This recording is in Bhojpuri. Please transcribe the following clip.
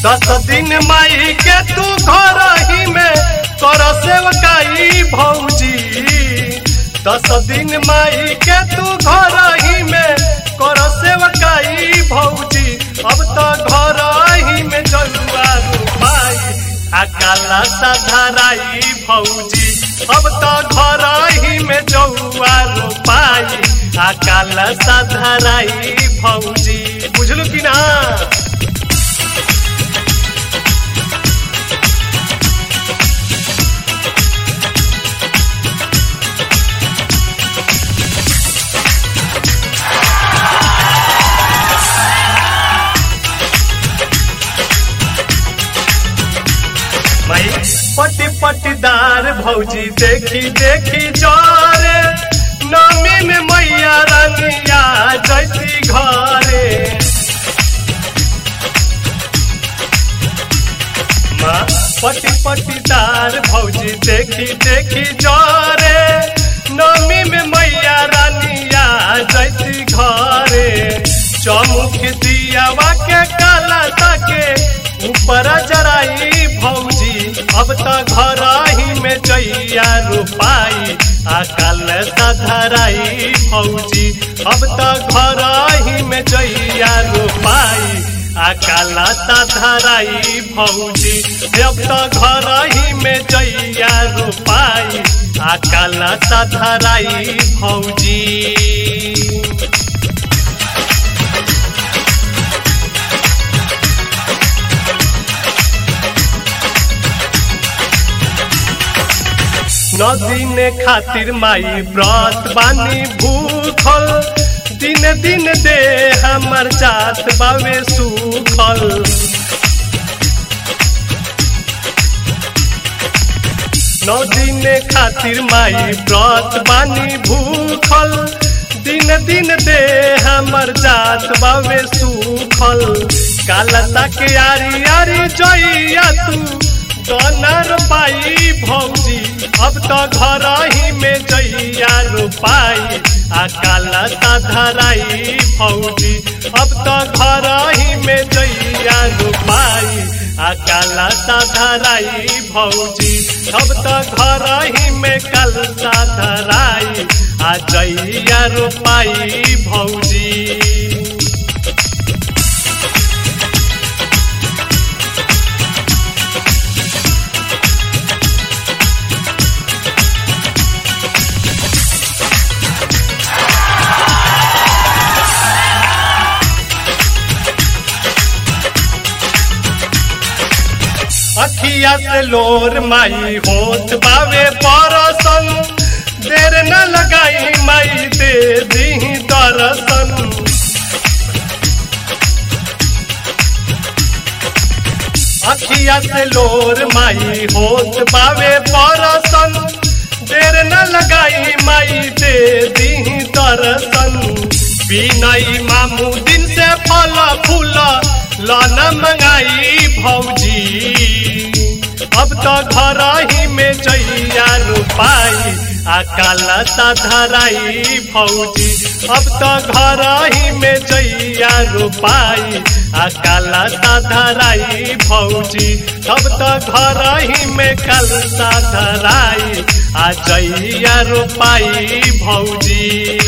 दस दिन माई के तू घर ही में कर सेवकाई भौजी दस दिन माई के तू घर ही में कर सेवकाई भौजी अब तो घर ही में जलुआ रूपाई आ काला साधाराई भौजी अब तो घर ही में जौआ रोपाई आ काला साधाराई भौजी बुझलू कि ना भाई पटी पटीदार भौजी देखी देखी जोरे नमी में मैया रंगिया जैती घरे माँ पटी पटीदार भौजी देखी देखी जोरे नमी में मैया रानिया जैती घरे चमुख दियावा के काला ताके ऊपर जराई भौजी अब तो घर ही में जैया रोपाई आकाल सधराई भौजी अब तो घर ही में जैया रोपाई आकाल सधराई भौजी अब तो घर ही में जैया रोपाई आकाल सधराई भौजी नदीन खातिर माई व्रत बानी भूखल दिन दिन दे हमर जात बावे सुखल नौ दिन खातिर माई व्रत बानी भूखल दिन दिन दे हमर जात बावे सुखल कालता के आरी आरी जइया तू डॉलर पाई भौजी अब तो घर ही में जइया रोपाई आ काला धराई भौजी अब तो घर ही में जइया रोपाई आ काला धराई भौजी अब तो घर ही में कलसा धराई आ जइया रोपाई भौजी अखिया से लोर माई होत बावे परसन देर न लगाई माई दे दी दरसन अखिया से लोर माई होत बावे परसन देर न लगाई माई दे दी दरसन बिनई मामू दिन से फल फूल लन मंगाई भौजी अब तो घर ही में जइया रोपाई आ काला धराई भौजी अब तो घर ही में जइया रोपाई आ काला धराई भौजी अब तो घर ही में कलसा धराई आ जइया रोपाई भौजी